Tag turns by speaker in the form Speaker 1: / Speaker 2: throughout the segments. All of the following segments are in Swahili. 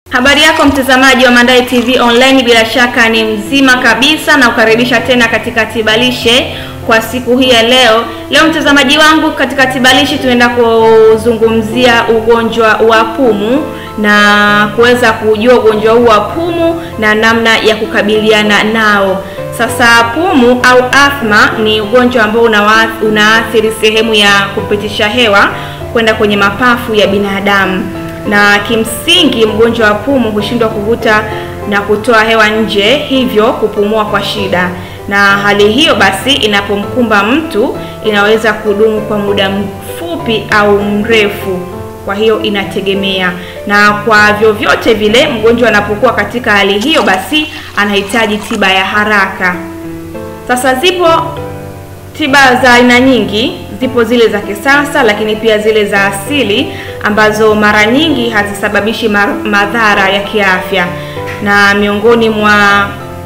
Speaker 1: Habari yako mtazamaji wa Mandai TV Online, bila shaka ni mzima kabisa na kukaribisha tena katika Tibalishe kwa siku hii ya leo. Leo mtazamaji wangu, katika Tibalishe tunaenda kuzungumzia ugonjwa wa pumu na kuweza kujua ugonjwa huu wa pumu na namna ya kukabiliana nao. Sasa pumu au athma ni ugonjwa ambao unaathiri sehemu ya kupitisha hewa kwenda kwenye mapafu ya binadamu na kimsingi mgonjwa wa pumu hushindwa kuvuta na kutoa hewa nje, hivyo kupumua kwa shida. Na hali hiyo basi inapomkumba mtu inaweza kudumu kwa muda mfupi au mrefu, kwa hiyo inategemea. Na kwa vyovyote vile mgonjwa anapokuwa katika hali hiyo, basi anahitaji tiba ya haraka. Sasa zipo tiba za aina nyingi, zipo zile za kisasa, lakini pia zile za asili ambazo mara nyingi hazisababishi madhara ya kiafya, na miongoni mwa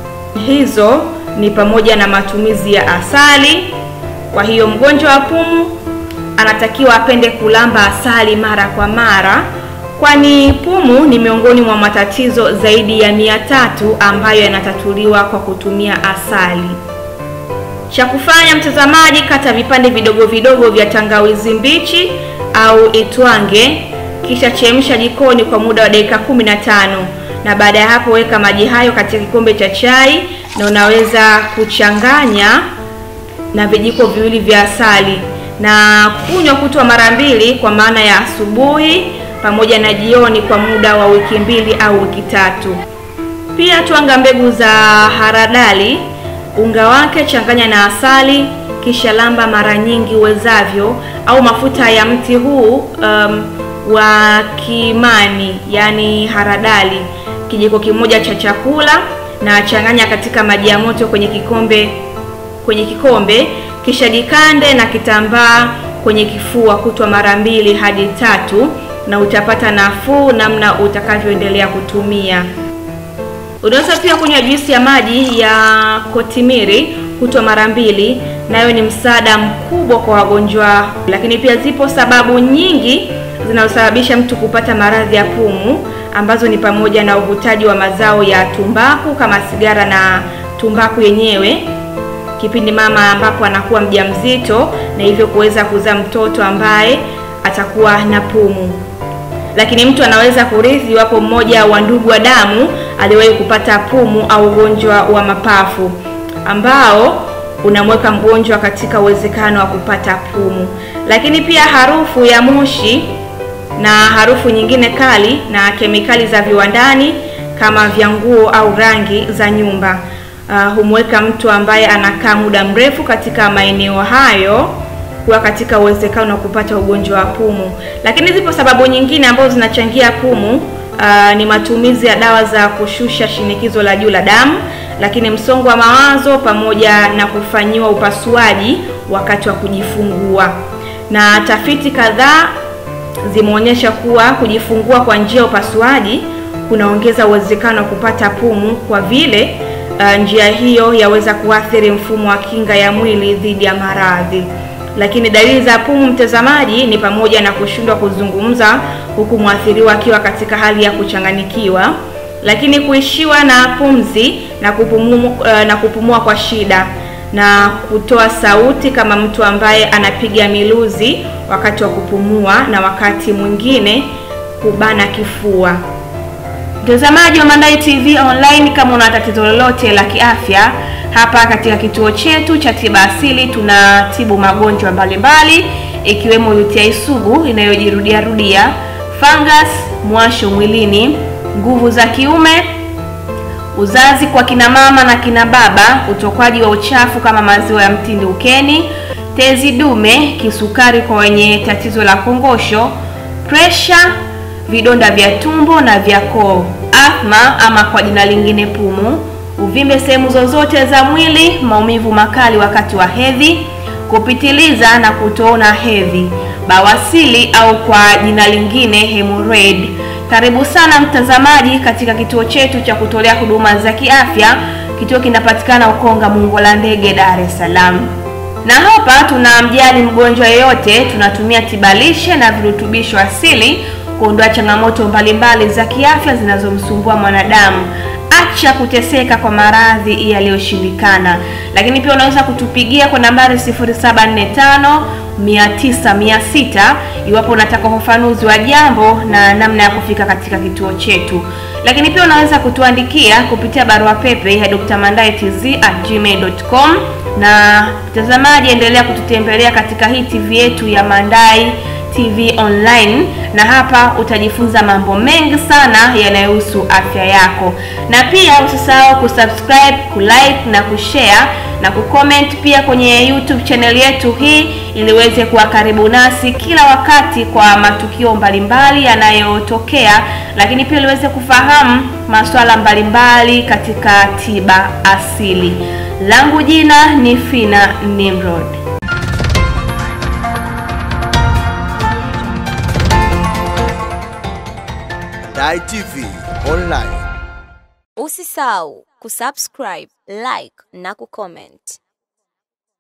Speaker 1: hizo ni pamoja na matumizi ya asali. Kwa hiyo mgonjwa wa pumu anatakiwa apende kulamba asali mara kwa mara, kwani pumu ni miongoni mwa matatizo zaidi ya mia tatu ambayo yanatatuliwa kwa kutumia asali. Cha kufanya mtazamaji, kata vipande vidogo vidogo vya tangawizi mbichi au itwange, kisha chemsha jikoni kwa muda wa dakika kumi na tano na baada ya hapo weka maji hayo katika kikombe cha chai, na unaweza kuchanganya na vijiko viwili vya asali na kunywa kutwa mara mbili, kwa maana ya asubuhi pamoja na jioni kwa muda wa wiki mbili au wiki tatu. Pia twanga mbegu za haradali unga wake changanya na asali, kisha lamba mara nyingi uwezavyo, au mafuta ya mti huu um, wa kimani, yani haradali, kijiko kimoja cha chakula, na changanya katika maji ya moto kwenye kikombe kwenye kikombe, kisha jikande na kitambaa kwenye kifua kutwa mara mbili hadi tatu, na utapata nafuu namna utakavyoendelea kutumia. Unaweza pia kunywa juisi ya maji ya kotimiri kutwa mara mbili, nayo ni msaada mkubwa kwa wagonjwa. Lakini pia zipo sababu nyingi zinazosababisha mtu kupata maradhi ya pumu ambazo ni pamoja na uvutaji wa mazao ya tumbaku kama sigara na tumbaku yenyewe kipindi mama ambapo anakuwa mjamzito, na hivyo kuweza kuzaa mtoto ambaye atakuwa na pumu lakini mtu anaweza kurithi iwapo mmoja wa ndugu wa damu aliwahi kupata pumu au ugonjwa wa mapafu ambao unamweka mgonjwa katika uwezekano wa kupata pumu. Lakini pia harufu ya moshi na harufu nyingine kali na kemikali za viwandani kama vya nguo au rangi za nyumba uh, humweka mtu ambaye anakaa muda mrefu katika maeneo hayo kuwa katika uwezekano wa kupata ugonjwa wa pumu. Lakini zipo sababu nyingine ambazo zinachangia pumu. Uh, ni matumizi ya dawa za kushusha shinikizo la juu la damu, lakini msongo wa mawazo pamoja na kufanyiwa upasuaji wakati wa kujifungua. Na tafiti kadhaa zimeonyesha kuwa kujifungua kwa njia ya upasuaji kunaongeza uwezekano wa kupata pumu kwa vile uh, njia hiyo yaweza kuathiri mfumo wa kinga ya mwili dhidi ya maradhi. Lakini dalili za pumu mtazamaji, ni pamoja na kushindwa kuzungumza huku mwathiriwa akiwa katika hali ya kuchanganyikiwa, lakini kuishiwa na pumzi na kupumua, na kupumua kwa shida na kutoa sauti kama mtu ambaye anapiga miluzi wakati wa kupumua, na wakati mwingine kubana kifua. Mtazamaji wa Mandai TV Online, kama una tatizo lolote la kiafya hapa katika kituo chetu cha tiba asili tunatibu magonjwa mbalimbali ikiwemo UTI sugu inayojirudia rudia, fungus, mwasho mwilini, nguvu za kiume, uzazi kwa kina mama na kina baba, utokwaji wa uchafu kama maziwa ya mtindi ukeni, tezi dume, kisukari kwa wenye tatizo la kongosho, presha, vidonda vya tumbo na vya koo, athma ama kwa jina lingine pumu uvimbe sehemu zozote za mwili, maumivu makali wakati wa hedhi, kupitiliza na kutoona hedhi, bawasili au kwa jina lingine hemorrhoid. Karibu sana mtazamaji katika kituo chetu cha kutolea huduma za kiafya. Kituo kinapatikana Ukonga Mungo la Ndege, Dar es Salaam, na hapa tunamjali mgonjwa yeyote. Tunatumia tibalishe na virutubisho asili kuondoa changamoto mbalimbali za kiafya zinazomsumbua mwanadamu. Acha kuteseka kwa maradhi yaliyoshindikana. Lakini pia unaweza kutupigia kwa nambari 0745 900 600 iwapo unataka ufafanuzi wa jambo na namna ya kufika katika kituo chetu. Lakini pia unaweza kutuandikia kupitia barua pepe ya drmandaitz@gmail.com. Na mtazamaji, endelea kututembelea katika hii TV yetu ya Mandai TV Online, na hapa utajifunza mambo mengi sana yanayohusu afya yako, na pia usisahau kusubscribe, kulike na kushare na kucomment pia kwenye YouTube channel yetu hii, ili uweze kuwa karibu nasi kila wakati kwa matukio mbalimbali yanayotokea, lakini pia uweze kufahamu masuala mbalimbali katika tiba asili. Langu jina ni Fina Nimrod.
Speaker 2: Mandai TV Online.
Speaker 3: Usisahau kusubscribe, like na kucomment.